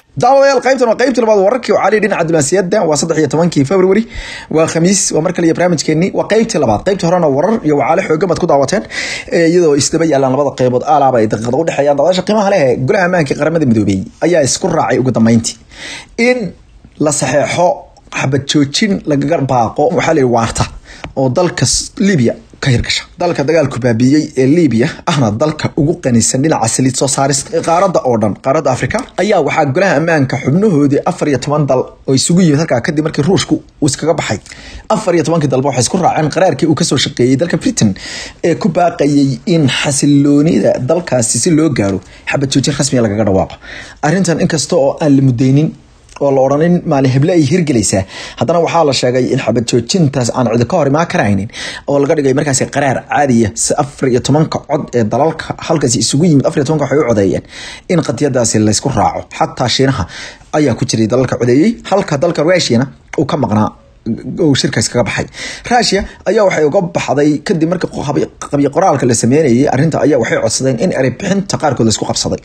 daawadayaal qaybtan waa qaybtii labaad wararkii oo cali dhinaca diblomaasiyadda waa saddex iyo tobankii february waa khamiis waa mar kale iyo barnaamijkeenii waa qaybtii labaad qaybtii horena warar iyo wacaale xoogan baad ku daawateen iyadoo isdaba yaalaan labada qaybood alaaba ay daqiiqada u dhexeeyaan daawadaasha qiimaha leh golaha ammaanka qaramada midoobey ayaa isku raacay ugu dambeyntii in la saxeexo xabad joojin lagaga baaqo waxaa la yidhi waarta oo dalka libya ka hirgasha dalka dagaalku baabiiyey ee libiya ahna dalka ugu qanisan dhinaca saliid soo saarista ee qaaradda oo dhan qaaradda africa ayaa waxaa golaha ammaanka xubnahoodii afar iyo toban dal oo isugu yimid halkaa kadib markii ruushku uu iskaga baxay afar iyo tobankii dalba waxay isku raaceen qaraarkii uu kasoo shaqeeyey dalka britain ee ku baaqayay in xasiloonida dalkaasi si loo gaaro xabad joojin rasmiga lagaga dhawaaqo arrintan inkasta oo aan la mudaynin oo la odhanin maalin heble ay hirgelaysaa haddana waxaa la sheegay in xabad joojintaas aan cidi ka hor imaan karaynin oo laga dhigay markaasi qaraar caadiya si afar iyo tobanka cod ee dalalka halkaasi isugu yimid afar iyo tobanka waxay u codeeyeen in qadiyadaasi laysku raaco xataa shiinaha ayaa ku jiray dalalka codeeyey halka dalka rushiyana uu ka maqnaa uu shirkaas kaga baxay rushia ayaa waxay uga baxday kadib markii qabyo qoraalka la sameynayay arrinta ayaa waxay codsadeen in erey bixinta qaarkood laysku qabsaday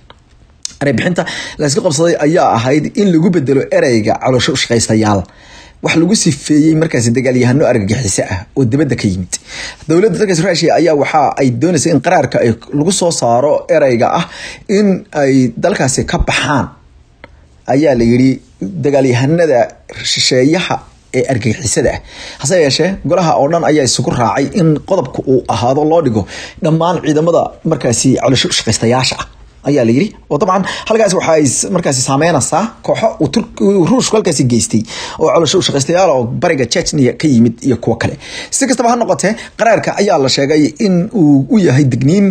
ereybixinta layska qabsaday ayaa ahayd in lagu bedelo ereyga caloosho ushaqaystayaal wax lagu sifeeyey markaasi dagaalyahano argagixiso ah oo dibadda ka yimid dowladda dalkaas rushia ayaa waxa ay doonaysa in qaraarka ay lagu soo saaro ereyga ah in ay dalkaasi ka baxaan ayaa la yidhi dagaalyahanada shisheeyaha ee argagixisada ah hase yeeshee golaha oo dhan ayaa isugu raacay in qodobka uu ahaado loo dhigo dhammaan ciidamada markaasi caloosho ushaqaystayaasha ah ayaa la yidhi oo dabcan halkaas waxaay markaasi saameynaysaa kooxo uu ruushku halkaasi geystay oo colosho u shaqaystayaal oo bariga chechnia ka yimid iyo kuwo kale si kastaba ha noqotee qaraarka ayaa la sheegay in uu u yahay digniin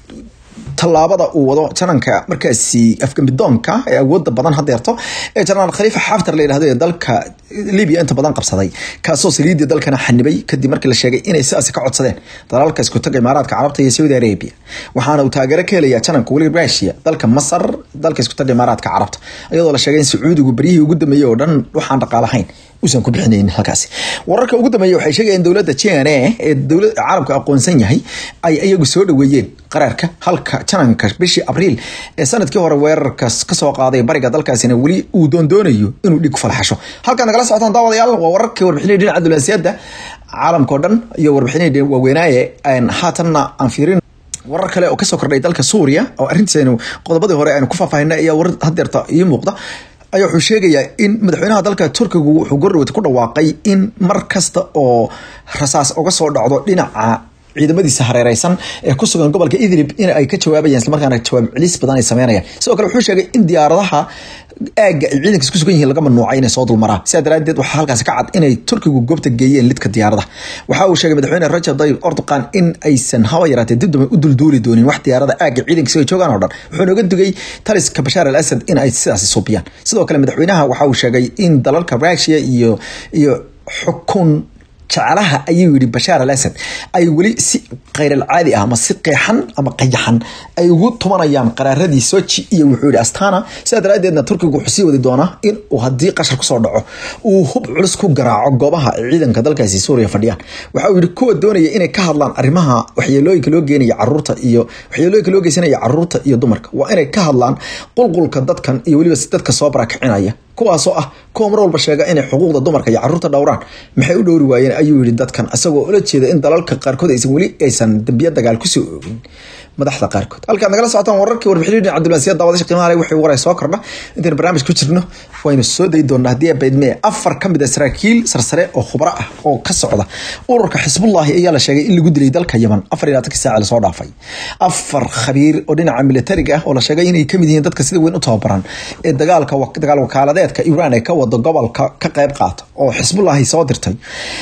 tallaabada uu wado jananka markaasi afgambidoonka ee awooda badan hadeerto ee janaraal khaliifa xaftar la yidhahdo ee dalka libya inta badan qabsaday kaasoo saliidii dalkana xanibay kadib markii la sheegay inay sidaasi ka codsadeen dalalka isku taga imaaraadka carabta iyo saudi arabia waxaana uu taageero ka helayaa jananka weli rushia dalka masar dalka isku taga imaaraadka carabta iyadoo la sheegay in sacuudigu beryihii ugu dambeeyey oo dhan waxaan dhaqaalahayn usan ku bixinayn halkaasi wararka ugu dambeeya waxay sheegayeen dowladda jn ee dowlad caalamka aqoonsan yahay ay iyagu soo dhaweeyeen qaraarka halka jananka bishii abriil ee sanadkii hore weerarkaas kasoo qaaday bariga dalkaasina weli uu doondoonayo inuu dhig falxasho halkaad nagala socotaan daawadayaal waa wararkii warbixinay dhinaca diblomaasiyadda caalamka o dhan iyo warbixinay waaweynaaye haatanna aan fiirin warar kale oo kasoo kordhay dalka suuriya oo arrintiisaynu qodobadii hore aynu ku faahfaahinay ayaa warar hadeerta ii muuqda ayaa wuxuu sheegayaa in madaxweynaha dalka turkigu wuxuu gordhawad ku dhawaaqay in mar kasta oo rasaas uga soo dhacdo dhinaca ciidamadiisa hareereysan ee ku sugan gobolka idlib in ay ka jawaabayaan islamarkaana jawaab celis badan ay sameynayaan sidoo kale wuxuu sheegay in diyaaradaha aagga ay ciidankaas ku sugan yihiin laga mamnuucay inay soo dulmaraan sidaa daraadeed waxaa halkaasi ka cad inay turkigu goobta geeyeen lidka diyaaradaha waxa uu sheegay madaxweyne rajab tayyib erdogan in aysan haba yaraatee dib dambe u dulduuli doonin wax diyaarada aagga ciidankiisa ay joogaan oo dhan wuxuu nooga digay taliska bashaar al asad in ay sidaasi suubiyaan sidoo kale madaxweynaha waxa uu sheegay in dalalka rushia iyo iyo xukun jeclaha ayuu yihi bashaar al asad ay weli si kheyral-caadi ah ama si qeexan ama qayaxan ay ugu tumanayaan qaraaradii soji iyo wuxuu yihi astana sidaa daraadeedna turkigu wuxuu sii wadi doonaa in uu haddii qashar kusoo dhaco uu hub culus ku garaaco goobaha ciidanka dalkaasi suuriya fadhiyaan waxa uu yihi kuwa doonaya inay ka hadlaan arrimaha waxyeelooyinka loo geenaya caruurta iyo waxyeelooyinka loo geysanaya caruurta iyo dumarka waa inay ka hadlaan qulqulka dadkan iyo weliba dadka soo barakicinaya kuwaasoo ah kuwa mar walba sheega inay xuquuqda dumarka iyo caruurta dhowraan maxay u dhowri waayeen ayuu yihi dadkan isagoo ula jeeda in dalalka qaarkood aysan weli aysan dambiya dagaal kusoo oogin madaxda qaarkood halkaad nagala socotaan wararkii warbixin dhinaca diblomaasiyadda daawadasha qiimaha leh wixii waray soo kordha intaynu barnaamij ku jirno waynu soo dayi doonaa haddii abaydmee afar ka mid a saraakiil sarsare oo khubro ah oo ka socda ururka xisbullahi ayaa la sheegay in lagu dilay dalka yaman afar iyo labaatankii saaci lasoo dhaafay afar khabiir oo dhinaca militariga ah oo la sheegay inay kamid yihiin dadka sida weyn u tababaran ee dagaalka dagaal wakaaladeedka iran ee ka wado gobolka ka qayb qaata oo xisbullahi soo dirtay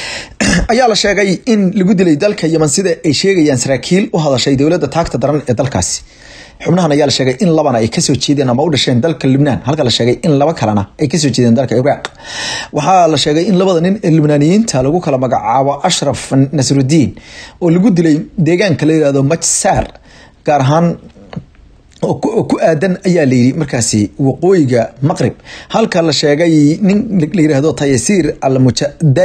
ayaa la sheegay in lagu dilay dalka yaman sida ay sheegayaan saraakiil u hadashay dowladda taagta daran ee dalkaasi xubnahan ayaa la sheegay in labana ay kasoo jeedeen ama u dhasheen dalka libnaan halka la sheegay in laba kalena ay kasoo jeedeen dalka iraaq waxaa la sheegay in labada nin ee libnaaniyiinta lagu kala magacaabo ashraf nasrudiin oo lagu dilay deegaanka la yihahdo majsaar gaar ahaan oo ku aadan ayaa layidhi markaasi waqooyiga maqrib halka la sheegay nin la yihahdo tayasiir almujadali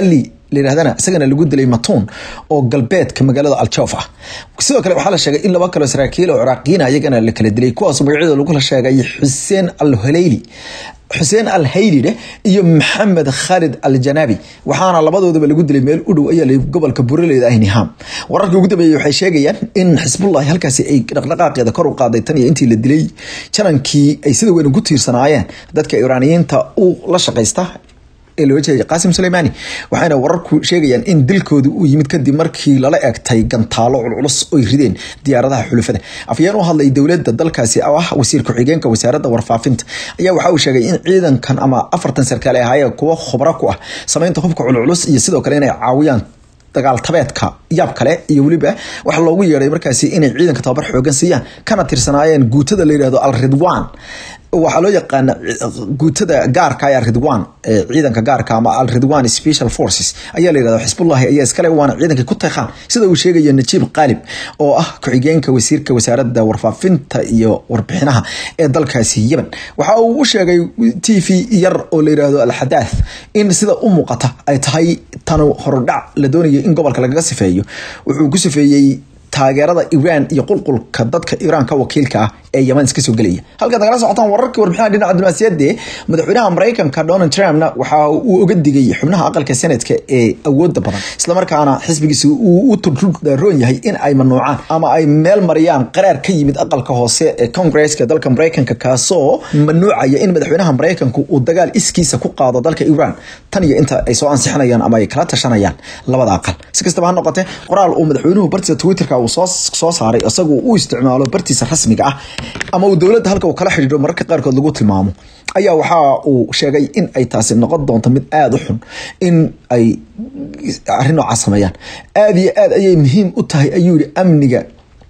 layidhahdana isagana lagu dilay matuun oo galbeedka magaalada aljoof ah sidoo kale waxaa la sheegay in laba kaloo saraakiil oo ciraaqiyiin iyagana la kala dilay kuwaas magacyadooda lagu sheegay xuseen al haleyli xuseen al haylidhe iyo maxamed khalid al janabi waxaana labadoodaba lagu dilay meel u dhow ayaa gobolka buraleyda ah niham wararka ugu dambeeyey waxay sheegayaan in xisbullahi halkaasi ay dhaqdhaqaaqeeda kor u qaaday tan iyo intii la dilay janankii ay sida weyn ugu tiirsanaayeen dadka iraaniyiinta u la shaqaysta ee loo jeeday qaasim suleymaani waxayna wararku sheegayaan in dilkoodu uu yimid kadib markii lala egtay gantaalo culculus oy rideen diyaaradaha xulufada afyeen u hadlay dowladda dalkaasi oo ah wasiir ku-xigeenka wasaaradda warfaafinta ayaa waxa uu sheegay in ciidankan ama afartan sarkaal ay ahaayeen kuwo khubro ku ah samaynta hubka culculus iyo sidoo kale inay caawiyaan dagaal tabeedka yaab kale iyo weliba waxaa loogu yeeday markaasi inay ciidanka tababar xoogan siiyaan kana tirsanaayeen guutada la yihahdo al ridwan waxaa loo yaqaana guutada gaarka ee ridwan ciidanka gaarka ama al ridwan special forces ayaa la yihahda xisbullahi ayaa iskale waana ciidankay ku teeqaan sida uu sheegayo najiib qaalib oo ah ku-xigeenka wasiirka wasaaradda warfaafinta iyo warbixinaha ee dalkaasi yemen waxa uu u sheegay t v yar oo la yihahdo alxadaath in sida u muuqata ay tahay tan horudhac la doonayo in gobolka lagaga sifeeyo wuxuu ku sifeeyey taageerada iran iyo qulqulka dadka iiraan ka wakiilka ah ee yeman iska soo gelaya halkaad nagala socotaan wararkii warbixinaha dhinaca diblomaasiyadde madaxweynaha maraykanka donald trumpna waxa uu oga digay xubnaha aqalka senadka ee awooda badan islamarkaana xisbigiisa uu u turroon yahay in ay manuucaan ama ay meel mariyaan qaraar ka yimid aqalka hoose ee congresska dalka maraykanka kaasoo manuucaya in madaxweynaha maraykanku uu dagaal iskiisa ku qaado dalka iran tan iyo inta ay soo ansixinayaan ama ay kala tashanayaan labada aqal si kastaba ha noqotee qoraal uu madaxweynuhu bartiisa twitterka uu soo saaray isagu u isticmaalo bartiisa rasmiga ah ama uu dowladda halka uu kala xidhiidho mararka qaarkood lagu tilmaamo ayaa waxa uu sheegay in ay taasi noqon doonto mid aada u xun in ay arrin noocaas sameeyaan aada iyo aad ayay muhiim u tahay ayuu yihi amniga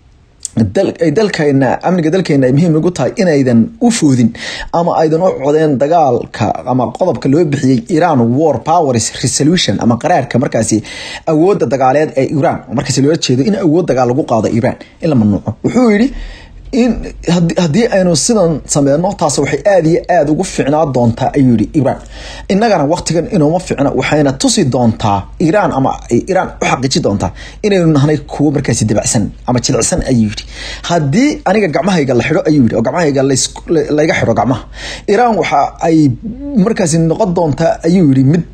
dalkeena amniga dalkeena ay muhiim ugu tahay inaydan u foodin ama aydan u codeen dagaalka ama qodobka loo bixiyey iran war powers resolution ama qaraarka markaasi awoodda dagaaleed ee iran markaasi loola jeedo in awood dagaal lagu qaado iran in la mamnuuco wuxuu yidhi in haddii aynu sidan sameyno taas waxay aada iyo aada ugu ficnaa doontaa ayuu yihi iran innagana waktigan inuuma ficno waxayna tusi doontaa iran ama iran u xaqiiji doontaa inaynu nahnay kuwo markaasi dabacsan ama jilicsan ayuu yihi haddii aniga gacmahayga la xidho ayuu yihi oo gacmahayga layga xidho gacmaha iran waxa ay markaasi noqon doontaa ayuu yihi mid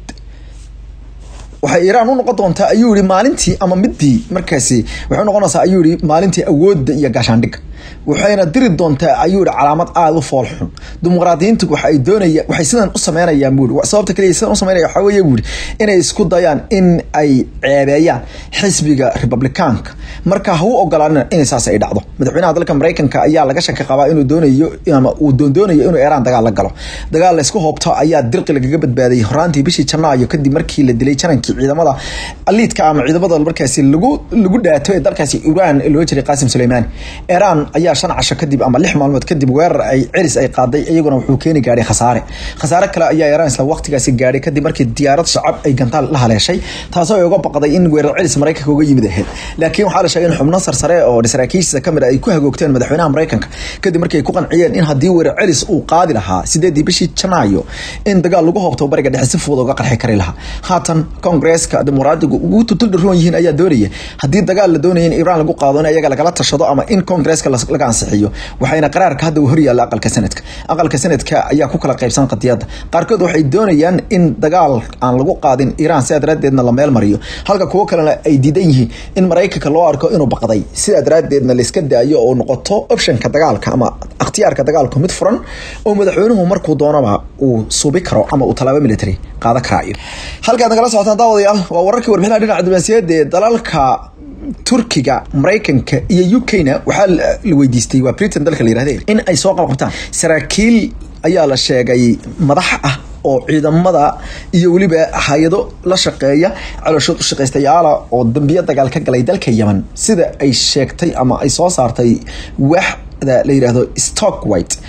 waxay iiraan u noqon doontaa ayuu yihi maalintii ama midii markaasi waxay noqonaysaa ayuu yihi maalintii awoodda iyo gaashaandhigga waxayna diri doontaa ayuu yihi calaamad aada u fool xun dimuqraadiyiintu waxay doonaya waxay sidan u sameynayaan buu yihi sababta kaliya sidan u sameynaya waxaa weeye buu yihi inay isku dayaan in ay ceebeeyaan xisbiga republicaanka marka ha u ogolaanina inay saas ay dhacdo madaxweynaha dalka maraykanka ayaa laga shaki qabaa inuu doonayo ama uu doondoonayo inuu iiraan dagaal la galo dagaal laysku hoobto ayaa dirqi lagaga badbaadayay horaantii bishii janaayo kadib markii la dilay janankii ciidamada aliidka ama ciidamada markaasi lagu lagu dhaato ee dalkaasi iiraan loo jiray qaasim suleymaani iiraan ayaa shan casho kadib ama lix maalmood kadib weerar ay celis ay qaaday iyaguna wuxuu keeni gaadhay khasaare khasaare kale ayaa iiraan isla waqtigaasi gaadhay kadib markii diyaarad shacab ay gantaal la haleeshay taasoo ay uga baqday in weerar celis maraykanka uga yimid ahayd laakiin waxaa la sheegay in xubno sarsare oo saraakiishiisa kamid a ay ku hagoogteen madaxweynaha maraykanka kadib markii ay ku qanciyeen in haddii weerar celis uu qaadi lahaa sideedii bishii janaayo in dagaal lagu hoobto bariga dhexe si fudud uga qarxi kari lahaa haatan kongresska dimuqraadigu ugu tutuldaroon yihiin ayaa doonaya haddii dagaal la doonaya in iiraan lagu qaado in iyaga lagala tashado ama in kongresska laga ansixiyo waxayna qaraarka hadda uu horyaalla aqalka sanadka aqalka sanadka ayaa ku kala qaybsan qadiyadda qaarkood waxay doonayaan in dagaal aan lagu qaadin iiraan sidaa daraaddeedna la meel mariyo halka kuwo kalena ay diidan yihiin in maraykanka loo arko inuu baqday sidaa daraaddeedna layska daayo oo noqoto optionka dagaalka ama ikhtiyaarka dagaalku mid furan oo madaxweynuhu markuu doonaba uu suubi karo ama uu tallaabo military qaadan karaayo halkaad nagala socotaan daawadayaal waa wararkii warbixinaha dhinaca diblomaasiyadda ee dalalka turkiga maraykanka iyo u k na waxaa la weydiistay waa britain dalka la yirahde in ay soo qabqabtaan saraakiil ayaa la sheegay madax ah oo ciidamada iyo weliba hay-ado la shaqeeya calooshood u shaqaystayaala oo dambiyo dagaal ka galay dalka yemen sida ay sheegtay ama ay soo saartay waaxda la yidhaahdo stock white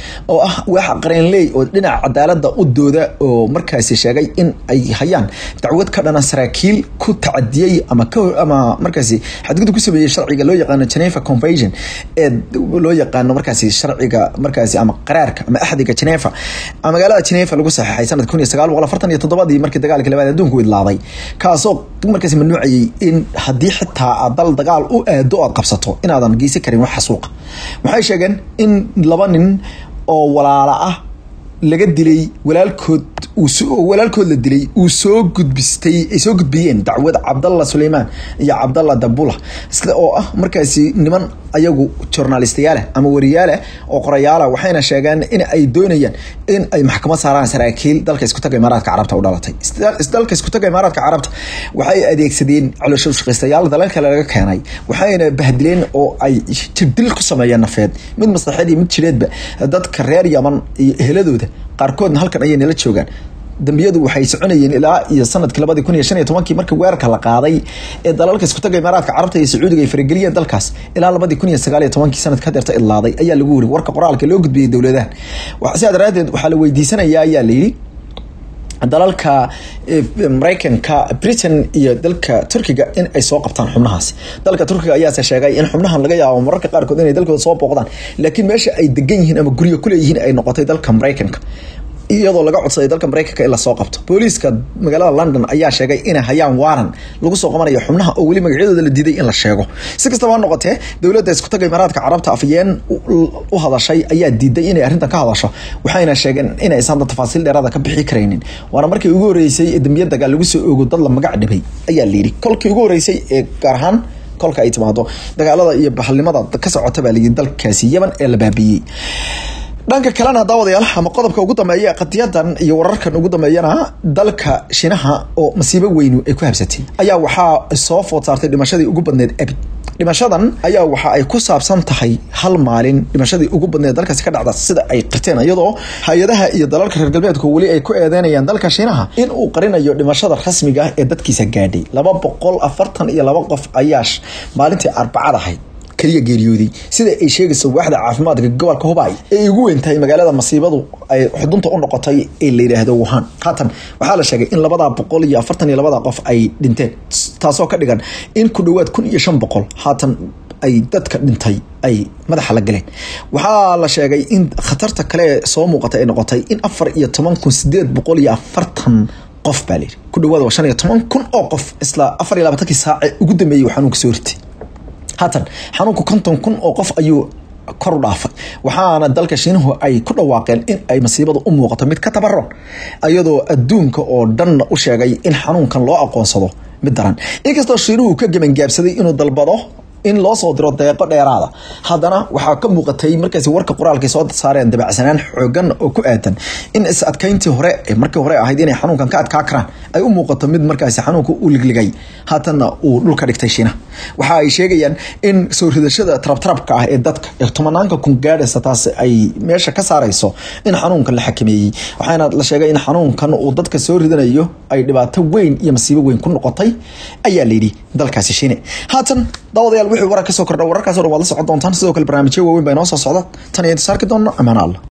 oo ah waax qareenley oo dhinaca cadaalada u dooda oo markaasi sheegay in ay hayaan dacwad ka dhana saraakiil ku tacadiyey ama ama markaasi xadgudub ku sameeyey sharciga loo yaqaano Geneva Convention ee loo yaqaano markaasi sharciga markaasi ama qaraarka ama axdiga Geneva ama magaalada Geneva lagu saxeexay sanad 1947 markii dagaalkii labaad adduunku idlaaday kaasoo markaasi mamnuucayay in haddii xitaa aad dal dagaal u aado aad qabsato inaadan geysan karin wax xasuuqa waxay sheegeen in laba nin oo walaala ah laga dilay walaalkood walaalkood la dilay uu soo gudbistay ay soo gudbiyeen dacwad cabdalla suleymaan iyo cabdalla dabula oo ah markaasi niman ayagu journalistayaal ama wariyaala oo qorayaala waxayna sheegeen in ay doonayaan in ay maxkamad saaraan saraakiil dalka isku taga imaaraadka carabta u dhalatay dalka isku taga imaaraadka carabta waxay adeegsadeen caloosho shaqaystayaal dalal kale laga keenay waxayna bahdileen oo ay jirdil ku sameeyeen nafeed mid maslaxeed iyo mid jireedba dadka reer yaman iyo eheladooda qaarkoodna halkan ayay nala joogaan dambiyadu waxay soconayeen ilaa iyo sanadkii labadii kun iyo shan iyo tobankii markii weerarka la qaaday ee dalalka isku taga imaaraadka carabta iyo sacuudiga ay farageliyeen dalkaas ilaa labadii kun iyo sagaal iyo tobankii sanadka hadeerta idlaaday ayaa lagu wiri warka qoraalka loo gudbiyey dowladahan sidaa daraadeed waxaa la weydiisanayaa ayaa layidhi dalalka maraykanka britain iyo dalka turkiga in ay soo qabtaan xubnahaas dalka turkiga ayaase sheegay in xubnahan laga yaabo mararka qaarkood inay dalkooda soo booqdaan laakiin meesha ay degan yihiin ama guryo kuleeyihiin ay noqotay dalka maraykanka iyadoo laga codsaday dalka maraykanka in lasoo qabto booliiska magaalada london ayaa sheegay inay hayaan waaran lagu soo qabanayo xubnaha oo weli magacyadooda la diiday in la sheego si kastaba ha noqotee dowladda isku taga imaaraadka carabta afyeen u hadashay ayaa diiday inay arrintan ka hadasho waxayna sheegeen inaysan hadda tafaasiil dheeraada ka bixi karaynin waana markii ugu horeysay ee dambiya dagaal lagu soo oogo dad la magac dhibay ayaa layidhi kolkii ugu horeysay ee gaar ahaan kolka ay timaado dagaalada iyo bahalnimada ka socota baa layidhi dalkaasi yemen ee la baabiyey dhanka kalena daawadayaal ama qodobka ugu dambeeya qadiyadan iyo wararkan ugu dambeeyana dalka shinaha oo masiibo weynu ay ku habsatay ayaa waxaa soo food saartay dhimashadii ugu badneed abid dhimashadan ayaa waxa ay ku saabsan tahay hal maalin dhimashadii ugu badneed dalkaasi ka dhacda sida ay qirteen iyadoo hay-adaha iyo dalalka reer galbeedku weli ay ku eedeynayaan dalka shiinaha in uu qarinayo dhimashada rasmiga ah ee dadkiisa gaadhay laba boqol afartan iyo laba qof ayaa maalintii arbacad ahayd kaliya geeriyooday sida ay sheegayso waaxda caafimaadka gobolka hubay ee ugu weyn tahay magaalada masiibadu ay xudunta u noqotay ee la yidhaahdo wuhan haatan waxaa la sheegay in labadaa boqol iyo afartan iyo labada qof ay dhinteen taasoo ka dhigan in ku dhowaad kun iyo shan boqol haatan ay dadka dhintay ay madaxa la galeen waxaa la sheegay in khatarta kale soo muuqatay ay noqotay in afar iyo toban kun sideed boqol iyo afartan qof baa layidhi ku dhawaad waa shan iyo toban kun oo qof isla afar iyo labaatankii saace ugu dambeeyey waxaanuu kasoo ritay haatan xanuunku konton kun oo qof ayuu kor u dhaafay waxaana dalka shiinuhu ay ku dhawaaqeen in ay masiibadu u muuqato mid ka tabaron iyadoo adduunka oo dhanna u sheegay in xanuunkan loo aqoonsado mid daran inkastoo shiinuhu ka gebangaabsaday inuu dalbado in loo soo diro deeqo dheeraada haddana waxaa ka muuqatay markaasi warka qoraalkay soo saareen dabacsanaan xoogan oo ku aadan in is adkayntii hore markii hore ahayd inay xanuunkan ka adkaa karaan ay u muuqato mid markaasi xanuunka u ligligay haatanna uu dhulka dhigtay shiinaha waxa ay sheegayaan in soo ridashada tarabtarabka ah ee dadka ee tomanaanka kun gaadhaysa taas ay meesha ka saarayso in xanuunkan la xakameeyey waxaana la sheegay in xanuunkan uu dadka soo ridanayo ay dhibaato weyn iyo masiibo weyn ku noqotay ayaa layidhi dalkaasi shiine haatan daawadayaal wixii warar ka soo kordha wararkaas oo dhan waad la socon doontaan sidoo kale barnaamijyo waaweyn baa inoo soo socda tan iyo inta saarki doona amaana allah